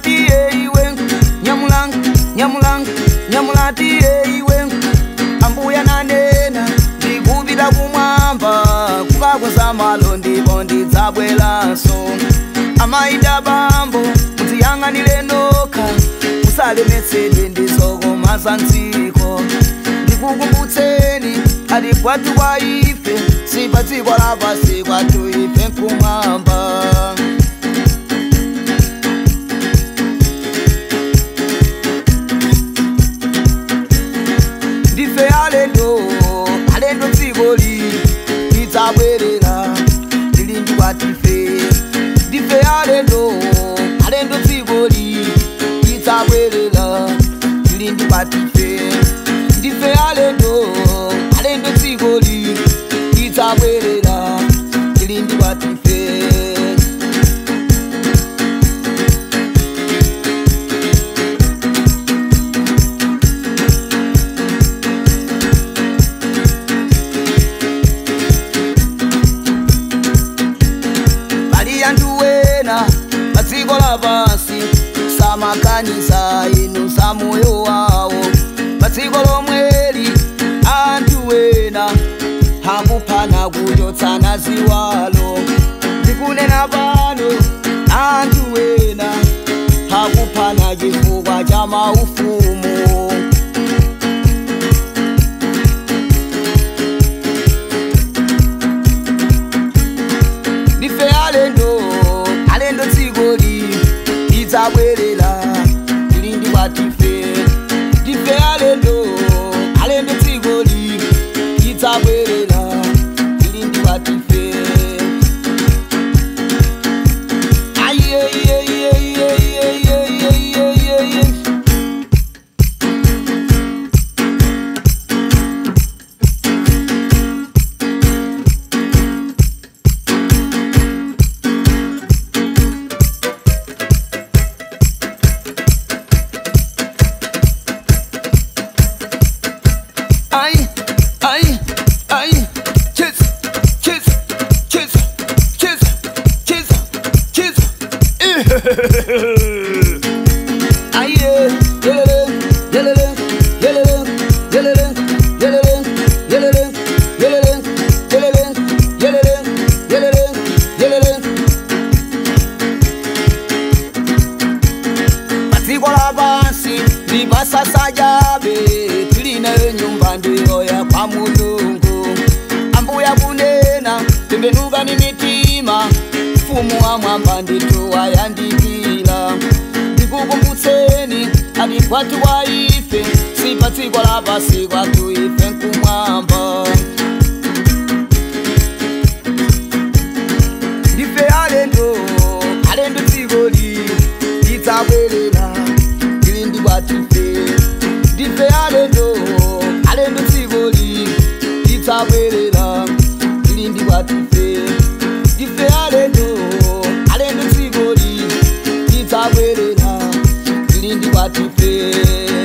nyamulatiye iwe nyamula nyamula nyamulatiye iwe ambuya nanena ndikupita kumwamba kukakweza malo ndipo ndidzabweranso amaita bambo mutiyang'anire nokha musalemetsedwe ndizokoma za mdziko ndikukumbutseni ati kwatu kwa ife si pa dziko lapasi kwatu ife nkumwamba ndife alendo alendo dzikoli lidzabwerera lili ndi kwatife ndife alendo alendo dzikoli lidzabwerera lili ndi kwatife ndife alendo alendo dzikoli lidzabwerera lili ndi kwatife pali anthu ena pa dziko lapansi samakanisa inu za moyo wawo pa dziko lomweli anthu ena akuphana kuchotsana ziwalo ndikunena pano anthu ena akuphana chifukwa cha maufumu ndife alendo alendo dzikoli lidzabwerera lili ndi kwatife ndife alendo alendo dzikoli lidzabwerera lili ndi kwatife Aiyeyeyeyeyeyeyeyeyeye. Ay, ay, ay, kiss, kiss, kiss, kiss, kiss, kiss. Ay, yeah, yelele, yelele, yelele, yelele, yelele, yelele, yelele, yelele, yelele, yelele, yelele. padziko lapansi libasasa jabe tilinayo nyumba ndiyoya kwa mulungu ambuya kunena tembenukani mitima mfumu wa mwamba nditu wayandikira ndikukumbutseni ati kwatu kwa ife si pa dziko lapasi kwatu ife nkumwamba ndife alendo alendo dzikoli lidzabwerera lili ndi kwatife ndife alendo alendo dzikoli lidzabwerera lili ndi kwatife ndife alendo alendo dzikoli lidzabwerera lili ndi kwatife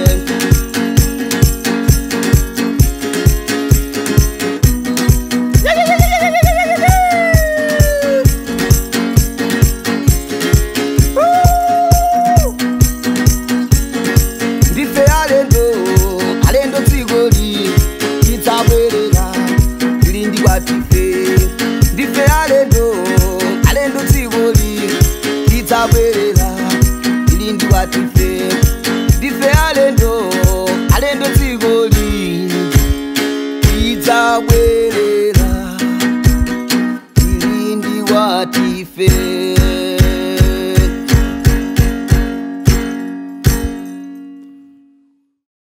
ndife alendo alendo dzikoli lidzabwerera lili ndi kwatife ndife alendo alendo dzikoli lidzabwerera lili ndi kwatife ndife alendo alendo dzikoli lidzabwerera lili ndi kwatife